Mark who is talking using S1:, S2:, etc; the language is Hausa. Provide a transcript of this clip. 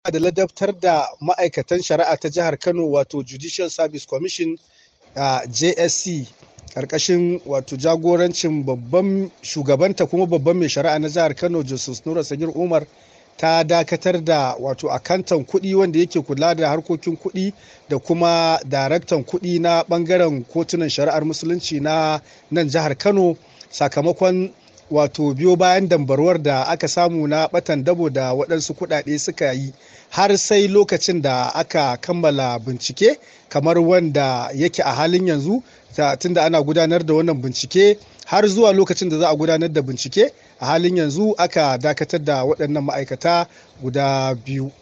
S1: da ladabtar da ma'aikatan shari'a ta jihar kano wato judicial service commission a jsc karkashin wato jagorancin babban shugabanta kuma babban mai shari'a na jihar kano justice nura sagir umar ta dakatar da wato akantan kuɗi wanda yake kula da harkokin kuɗi da kuma daraktan kuɗi na ɓangaren kotunan shari'ar musulunci na nan jihar kano sakamakon wato biyo bayan dambarwar da aka samu na batan dabo da waɗansu kuɗaɗe suka yi har sai lokacin da aka kammala bincike kamar wanda yake a halin yanzu tunda ana gudanar da wannan bincike har zuwa lokacin da za a gudanar da bincike a halin yanzu aka dakatar da waɗannan ma'aikata guda biyu